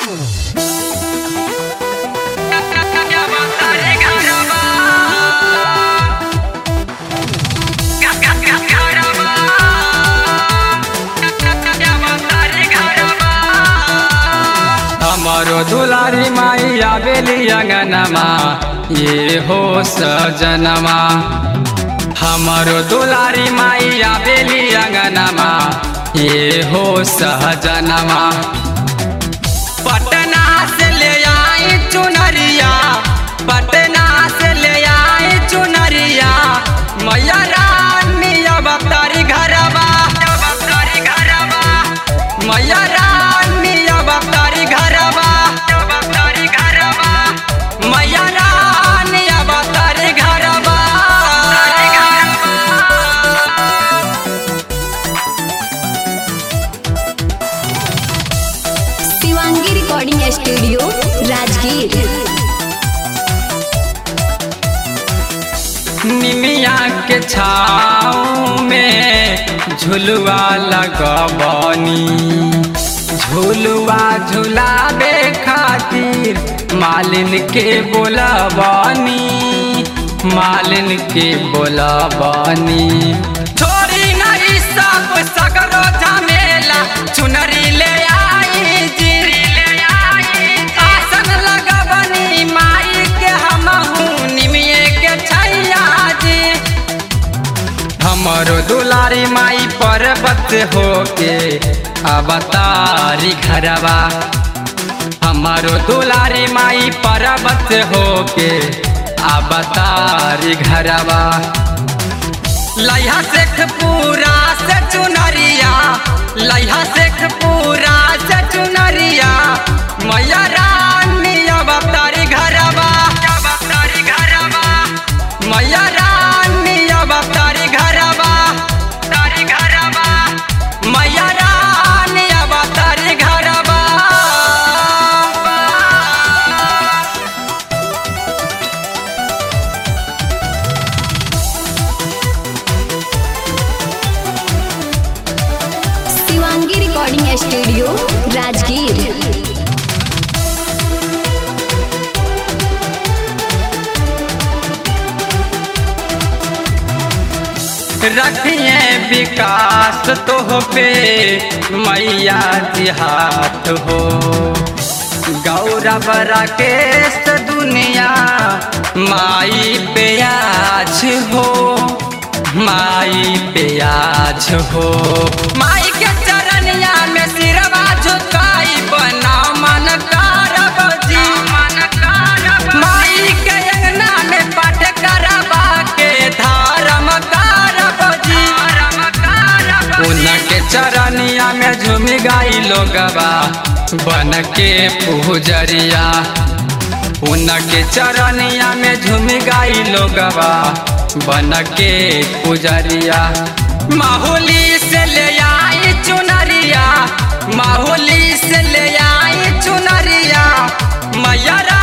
हमरो दुलारी माई आवेली अंगनमा ये हो सजनमा हमरो दुलारी माई आवेली अंगनमा ये हो सहजनमा पटना से ले आई चुनरिया पटना से ले आई चुनरिया मैया रानी अब तारी घरवा अब तारी घरवा मैया रानी अब तारी घरवा अब तारी घरवा मैया रानी अब तारी घरवा तारी घरवा शिवांगी रिकॉर्डिंग स्टूडियो राजगीर निमिया के छाँव में झुलुआ लगबनी झुलुआ झुलावे खातिर मालिन के बोलबनी मालिन के बोलबनी छोड़ी नहीं सब सगरो झमेला चुनरी ले आई जी ले आई आसन लगबनी माई के हमहू निमिये के छैया जी हमरो दुलारी माई पर्वत होके अवतारी घरवा हमारो दुलारी माई पर्वत होके अवतारी घरवा लैहा शेख पूरा से चुनरिया लैहा शेख पूरा से चुनरिया मैया रानी अब तारी घरवा अब तारी घरवा मैया रानी अब तारी घरवा तारी घरवा मैया रानी अब तारी घरवा शिवांगी रिकॉर्डिंग स्टूडियो राजगीर रखिए विकास तो पे मैया जी हाथ हो गौरव राकेश दुनिया माई पे आज हो माई पे आज हो माई के चरनिया में सिरवा झुकाई बनाओ मन कारब जी मन कारब माई के अंगना में पाठ करबा के धर्म कारब जी धर्म कारब उनके चरनिया में झूम गाई लोगवा बन के पूजरिया उनके चरनिया में झूम गाई लोगवा बन के पुजरिया माहौली से ले आई चुनरिया माहौली से ले आई चुनरिया मैया